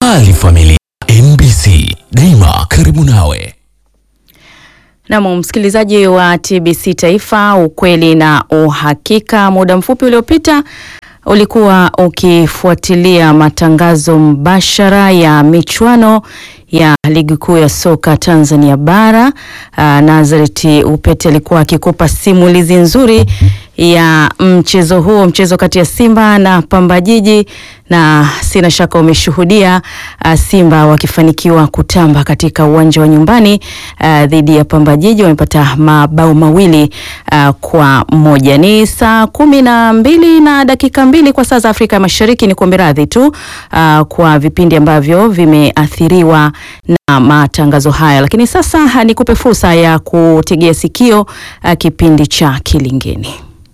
Kujali familia. MBC daima karibu nawe. Nam msikilizaji wa TBC Taifa, ukweli na uhakika. Muda mfupi uliopita ulikuwa ukifuatilia matangazo mbashara ya michuano ya ligi kuu ya soka Tanzania bara. Uh, Nazareti Upete alikuwa akikupa simulizi nzuri ya mchezo huo, mchezo kati ya Simba na Pamba Jiji, na sina shaka umeshuhudia uh, Simba wakifanikiwa kutamba katika uwanja wa nyumbani uh, dhidi ya Pamba Jiji, wamepata mabao mawili uh, kwa moja. Ni saa kumi na mbili na dakika mbili kwa saa za Afrika ya Mashariki. Ni kuombe radhi tu uh, kwa vipindi ambavyo vimeathiriwa na matangazo haya, lakini sasa nikupe fursa ya kutegea sikio uh, kipindi cha Kilingeni.